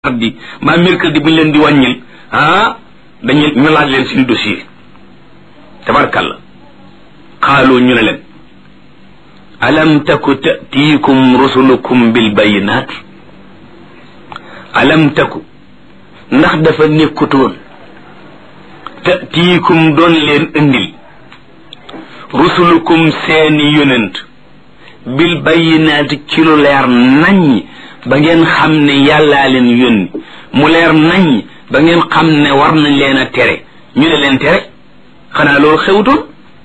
mardi mbaa mercredi bu ñu leen di wàññil ah dañu ñu laaj leen suñu dossier tabarkalla xaaloo ñu ne leen alam taku tatiikum rusulukum bil bayinaat alam taku ndax dafa nekkutoon tatiikum doon leen indil rusulukum seeni yonent bil bayinaati ci lu leer naññ ba ngeen xam ne yàllaa leen yónni mu leer naññ ba ngeen xam ne war nañ leen a tere ñu ne leen tere xanaa loolu xewutoon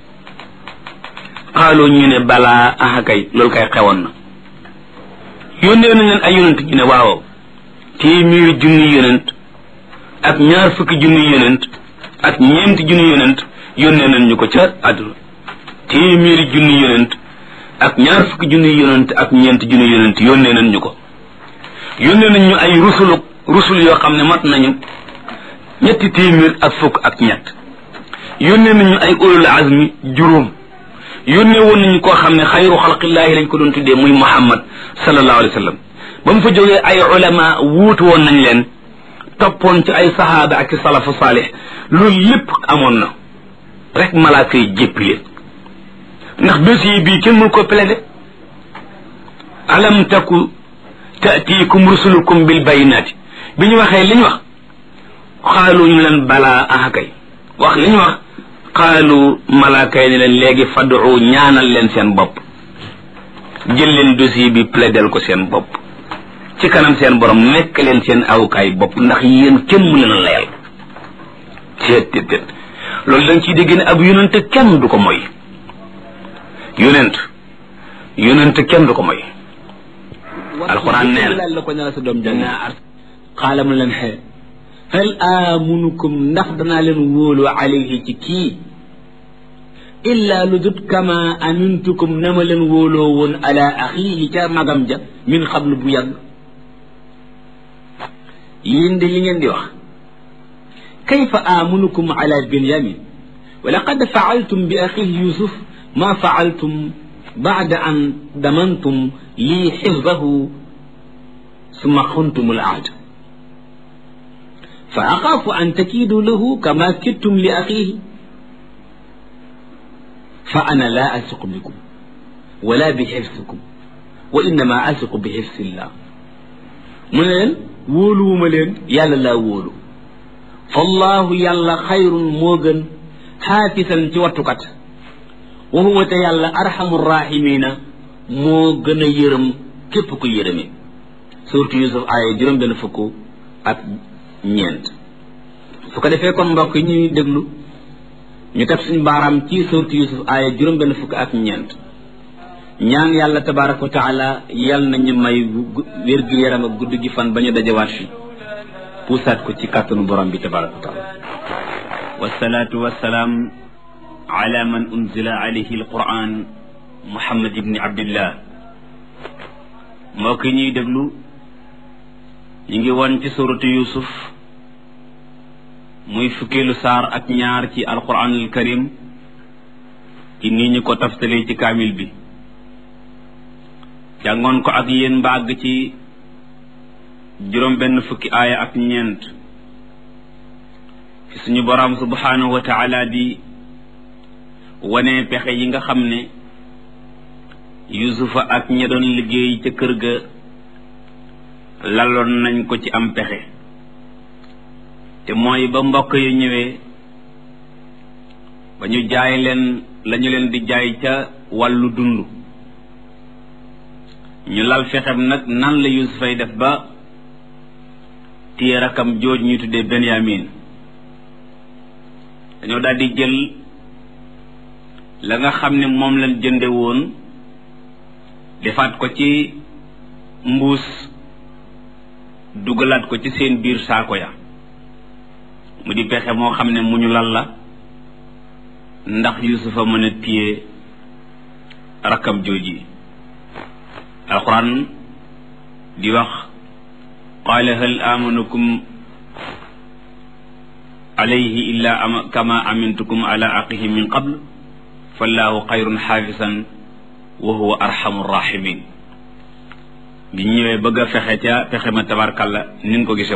xaaloo ñu ne balaa aha kay loolu kay xewoon na yónnee nañ leen ay yonent ñu ne waaw téeméeri junni yonent ak ñaar fukki junni yonent ak ñeenti junni yonent yónnee nañ ñu ko ca àdduna téeméeri junni yonent ak ñaar fukki junni yonent ak ñeenti junni yonent yónnee nañ ñu ko yónnee nañ ñu ay rusulu rusul yoo xam ne mat nañu ñetti téeméer ak fukk ak ñett yónnee nañ ñu ay ulul azmi juróom yónnee woon nañu koo xam ne xayru xalqillaahi lañ ko doon tuddee muy muhammad sallallahu alayhi wa sallam ba mu fa jógee ay ulama wuutu woon nañ leen toppoon ci ay sahaaba ak salafu saalih loolu lépp amoon na rek malaaka yi jéppi leen ndax dossier bii kenn mënu ko plaider alam taku taatiikum rusulukum bil bayinaati bi ñu waxee li ñu wax xaalu ñu leen balaa aha kay wax li ñu wax xaalu malaaka yi ne leen léegi fadu ñaanal leen seen bopp jël leen dossier bi plaidel ko seen bopp ci kanam seen borom nekk leen seen awukaay bopp ndax yéen kenn mu leen a layal teet teet teet loolu dañ ciy dégg ne ab yonent kenn du ko moy yonent yonent kenn du ko moy alxuraan nee na la ko ñala sa doom jàng xaala mu leen xee hal amunukum ndax danaa leen wóolu alayhi ci kii illa lu dut kama amintukum na ma leen wóoloo woon ala axiihi ca magam ja min xablu bu yàgg yéen de li ngeen di wax kayfa amunukum ala binyamin wa laqad faaltum bi axiihi yusuf ma faaltum baada an damantum lii xifdahu summa xuntum al ahd fa axaafu an takiidu lahu kama kittum li axiihi fa ana laa asiqu bikum wala bi xifsikum wa innama asiqu bi xifsillah mu ne leen wóoluwuma leen yàlla laa wóolu fallahu yàlla xayrun moo gën xaafisan ci wattukat wa huwa te yàlla arhamu rahimina moo gën a yërëm képp ku yërëme surtout Yusuf aaya juróom benn fukk ak ñeent su ko defee kon mbokk yi ñuy déglu ñu teg suñu baaraam ci surtout Yusuf aaya juróom benn fukk ak ñeent ñaan yàlla tabaraka wa taala yal nañu may wér gi yaram ak gudd gi fan ba ñu dajawaat fi puusaat ko ci kàttanu borom bi tabaraka wa taala wasalaatu wasalaam ala man unzila alayhi alquran muhammad ibni abdillah mbokk yi ñuy déglu ñu ngi woon ci suratu yusuf muy fukkeelu saar ak ñaar ci alquranul karim ci nii ñu ko taftalee ci kaamil bi jàngoon ko ak yéen mbàgg ci juróom benn fukki aaya ak ñeent fi suñu boroom subhanahu wa taala di wane pexe yi nga xam ne yusufa ak ña doon liggéey ca kër ga laloon nañ ko ci am pexe te mooy ba mbokk yu ñëwee ba ñu jaay leen lañu leen di jaay ca wàllu dund ñu lal fexem nag nan la yusufay def ba téye rakam jooj ñu tuddee benyamin dañoo daal di jël la nga xam ne moom lañ jënde woon defaat ko ci mbuus dugalaat ko ci seen biir saako ya mu di pexe moo xam ne mu ñu lal la ndax yusufa mën a téye rakkam jooji alquran di wax qaala hal amanukum alayhi illa kama amintukum ala aqihi min qabl fallahu xayrun xaafisan wa huwa arhamu rahimin bi ñëwee bëgg a fexe ca fexe ma tabarkalla ni nga ko gisee